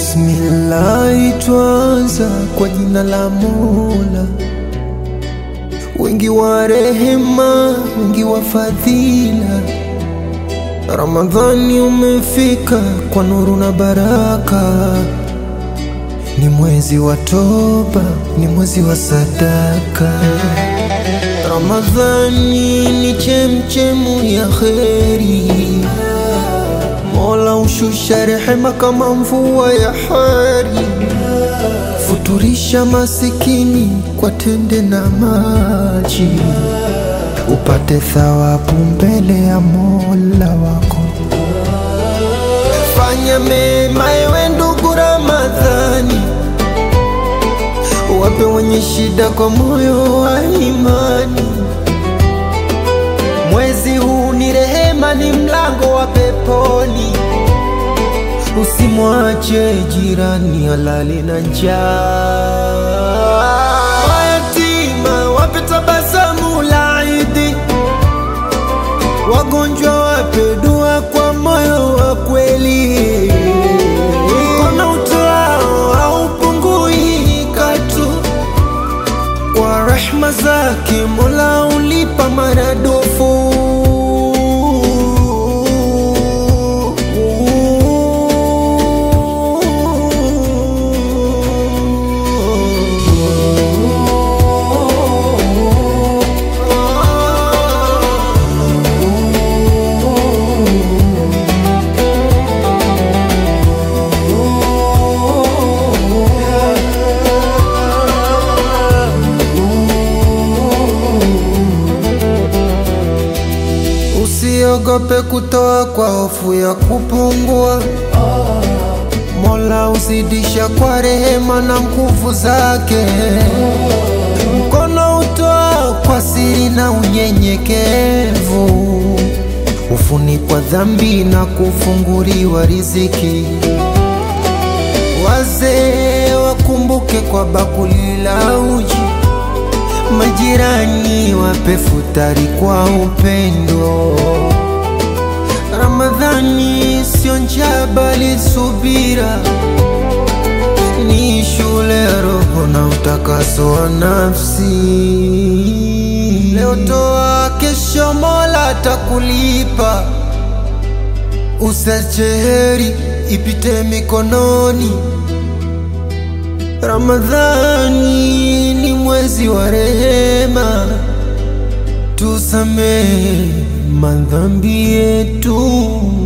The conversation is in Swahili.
Bismillahi, twanza kwa jina la Mola, wingi wa rehema, wingi wa fadhila. Ramadhani umefika kwa nuru na baraka, ni mwezi wa toba, ni mwezi wa sadaka. Ramadhani ni chemchemu ya kheri, Mola ushusha rehema kama mvua ya hari, futurisha masikini kwa tende na maji, upate thawabu mbele ya Mola wako. Fanya mema ewe ndugu Ramadhani, wape wenye shida kwa moyo wa imani. Mwezi huu ni rehema, ni mlango wa peponi. Usimwache jirani alali na njaa. Mayatima wape tabasamu la Idi, wagonjwa wape dua kwa moyo wa kweli. Mkono utoao haupungui katu, kwa rehma zake Mola ulipa maradufu. Usiogope kutoa kwa hofu ya kupungua. Mola uzidisha kwa rehema na nguvu zake. Mkono utoa kwa siri na unyenyekevu, hufunikwa dhambi na kufunguliwa riziki. Wazee wakumbuke kwa bakuli la uji majirani wape futari kwa upendo. Ramadhani sio njaa bali subira, ni shule ya roho na utakaso wa nafsi. Leo toa, kesho Mola atakulipa. Usache heri ipite mikononi. Ramadhani ni mwezi wa rehema, tusamehe madhambi yetu.